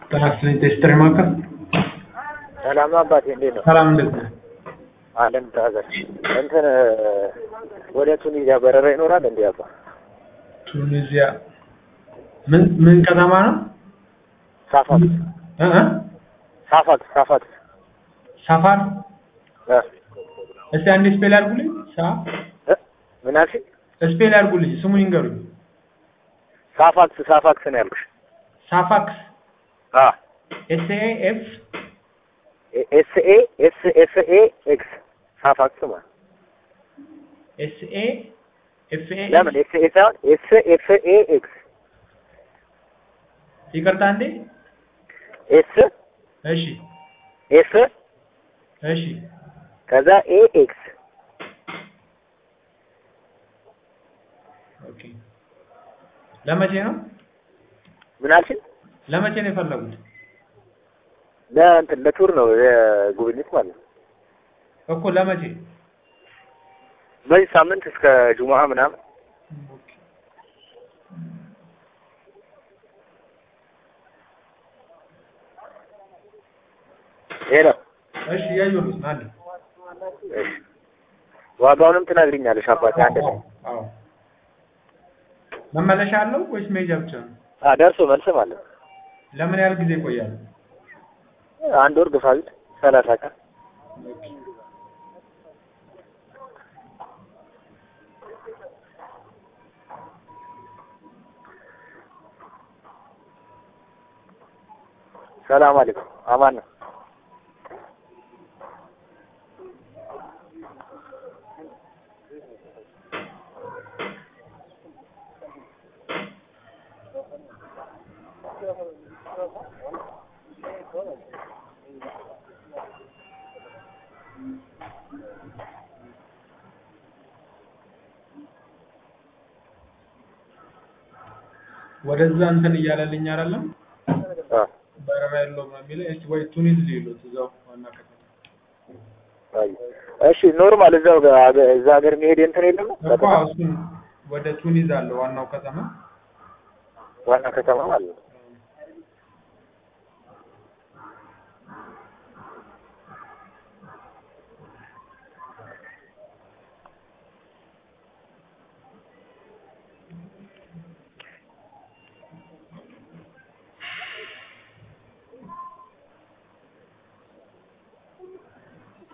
ጤናስጥልኝ ቴስትሪ ማዕከል ሰላም ነው አባቴ፣ እንዴት ነው? ሰላም እንዴት ነህ? አለን ታዘር እንትን ወደ ቱኒዚያ በረራ ይኖራል እንዴ አባ? ቱኒዚያ ምን ምን ከተማ ነው? ሳፋት እ እ ሳፋት ሳፋት ሳፋር እ እስቲ አንዴ ስፔል አድርጉልኝ። ሳ እ ምን አልሽኝ? ስፔል አድርጉልኝ፣ ስሙን ይንገሩኝ። ሳፋክስ ሳፋክስ ነው ያልኩሽ። ሳፋክስ አ ኤስ ኤ ኤፍ ኤስ ኤ ኤስ ኤፍ ኤ ኤክስ ሳፋክስ ማለት ኤስ ኤ ኤፍ ኤ ለምን ኤስ ኤ ሳይሆን ኤስ ኤፍ ኤ ኤክስ ይቅርታ እንዴ። ኤስ እሺ ኤፍ እሺ ከዛ ኤ ኤክስ ኦኬ። ለመቼ ነው ምን አልሽኝ? ለመቼ ነው የፈለጉት? ለእንትን ለቱር ነው የጉብኝት ማለት ነው። እኮ ለመቼ? በዚህ ሳምንት እስከ ጁሙአ ምናምን ኦኬ። ይሄ ነው። እሺ እያየሁት ነው አለ። እሺ ዋጋውንም ትነግሪኛለሽ አባቴ አንድ ላይ አዎ። መመለሻ አለው ወይስ መሄጃ ብቻ ነው? አ ደርሶ መልስ ማለት ነው። ለምን ያህል ጊዜ ይቆያል? አንድ ወር ግፋ ቢል ሰላሳ ቀን ሰላም አለይኩም አማን ነው። ወደዛ እንትን እያለልኝ አይደለም አ በረራ የለውም ነው የሚለው። እስኪ ወይ ቱኒዝ ሊሉት እዛው ዋና ከተማ አይ እሺ ኖርማል እዛው ጋ- እዛ ሀገር መሄድ እንትን የለም እኮ እሱን ወደ ቱኒዝ አለ ዋናው ከተማ ዋና ከተማ ማለት ነው።